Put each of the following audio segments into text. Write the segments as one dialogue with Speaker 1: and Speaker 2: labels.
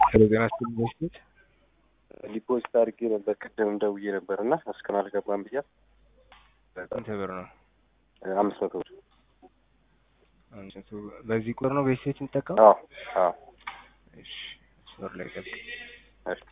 Speaker 1: ሄሎ ጤና ይስጥልኝ በስቴት
Speaker 2: ዲፖዚት አድርጌ ነበር ቅድም ደውዬ ነበር እና እስካሁን አልገባም ብያት
Speaker 1: ስንት ብር ነው?
Speaker 2: አምስት መቶ ብር
Speaker 1: አምስት መቶ ብር። በዚህ ቁጥር ነው በስቴት የምጠቀመው?
Speaker 2: አዎ አዎ
Speaker 1: እሺ ስር ላይ ገባ
Speaker 2: እሺ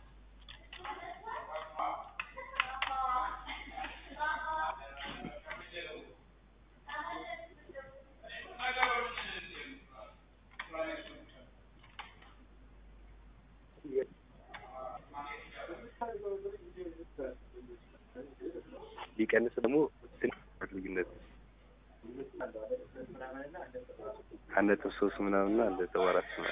Speaker 2: ሊቀንስ ደግሞ ትንሽ ልዩነት አንድ ነጥብ ሶስት ምናምን እና አንድ ነጥብ አራት ምናምን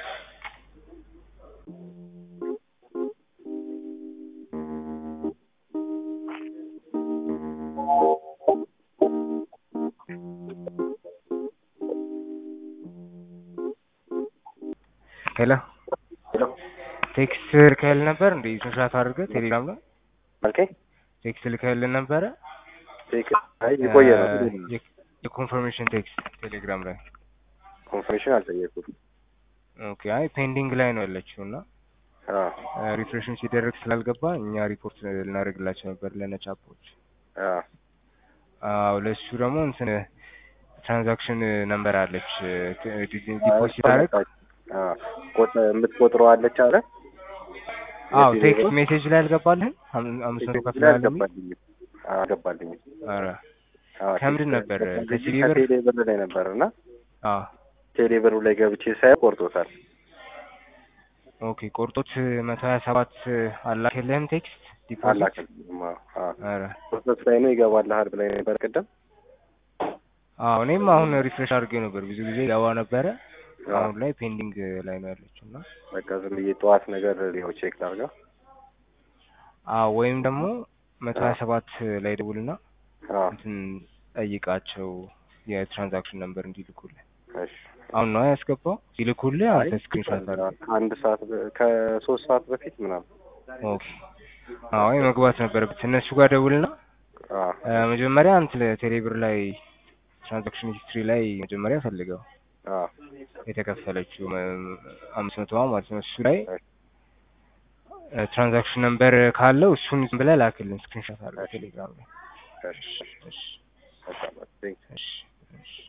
Speaker 1: ሄሎ
Speaker 2: ሄሎ
Speaker 1: ቴክስት ልከህልን ነበር እንዴ? ስንሻት አድርገህ ቴሌግራም ላይ
Speaker 2: አልከኝ
Speaker 1: ቴክስት ልከህልን ነበረ?
Speaker 2: ቴክ አይ የቆየ ነው
Speaker 1: የ- የኮንፈርሜሽን ቴክስት ቴሌግራም ላይ
Speaker 2: ኮንፈርሜሽን አልጠየኩም
Speaker 1: ኦኬ። አይ ፔንዲንግ ላይ ነው ያለችው እና
Speaker 2: አዎ
Speaker 1: ሪፍሬሽን ሲደረግ ስላልገባ እኛ ሪፖርት ልናደርግላቸው ነበር ለነጫፖች።
Speaker 2: አዎ
Speaker 1: አዎ ለሱ ደግሞ እንትን ትራንዛክሽን ነምበር አለች ዲፖዚት አደረግ
Speaker 2: አዎ ቆጥ የምትቆጥረው አለች አለ
Speaker 1: አዎ ቴክስት ሜሴጅ ላይ አልገባልህም? አም- አምስት መቶ ከፍለሃል የሚል
Speaker 2: አልገባልኝም አልገባልኝም
Speaker 1: ኧረ
Speaker 2: አዎ
Speaker 1: ከምንድን ነበር? ከሲቢ ብር?
Speaker 2: ከቴሌ ብር ላይ ነበር እና
Speaker 1: አዎ
Speaker 2: ቴሌ ብሩ ላይ ገብቼ ሳየው ቆርጦታል
Speaker 1: ኦኬ ቆርጦት መቶ ሀያ ሰባት አላከልህም ቴክስት ዲፖዚት?
Speaker 2: አላከልኝም አዎ አዎ
Speaker 1: ኧረ
Speaker 2: ፕሮሰስ ላይ ነው ይገባልሃል ብላኝ ነበር ቅድም
Speaker 1: አዎ እኔም አሁን ሪፍሬሽ አድርጌው ነበር ብዙ ጊዜ ገባ ነበረ።
Speaker 2: አዎ
Speaker 1: አሁን ላይ ፔንዲንግ ላይ ነው ያለችው እና
Speaker 2: በቃ ዝም ብዬ ጠዋት ነገር ሊሆን ቼክ ላድርገው
Speaker 1: አዎ ወይም ደግሞ መቶ ሀያ ሰባት ላይ ደውልና
Speaker 2: አዎ
Speaker 1: እንትን ጠይቃቸው የትራንዛክሽን ነምበር እንዲልኩልህ።
Speaker 2: እሺ
Speaker 1: አሁን ነው ያስገባው ሲልኩልህ
Speaker 2: አይ
Speaker 1: አንተ ስክሪንሾት አድርገህ
Speaker 2: ከአንድ ሰዓት በ- ከሶስት ሰዓት በፊት ምናምን
Speaker 1: ኦኬ አዎ መግባት ነበረበት እነሱ ጋር ደውልና
Speaker 2: አዎ
Speaker 1: እ፣ መጀመሪያ አንተ ቴሌብር ላይ ትራንዛክሽን ሂስትሪ ላይ መጀመሪያ ፈልገው
Speaker 2: አዎ
Speaker 1: የተከፈለችው መ- አምስት መቶዋ ማለት ነው እሱ ላይ እ፣ ትራንዛክሽን ነምበር ካለው እሱን ዝም ብለህ ላክልን ስክሪንሾት አድርገህ ቴሌግራም ላይ
Speaker 2: እሺ
Speaker 1: እሺ
Speaker 2: በቃ በቃ ቴንክ
Speaker 1: እሺ እሺ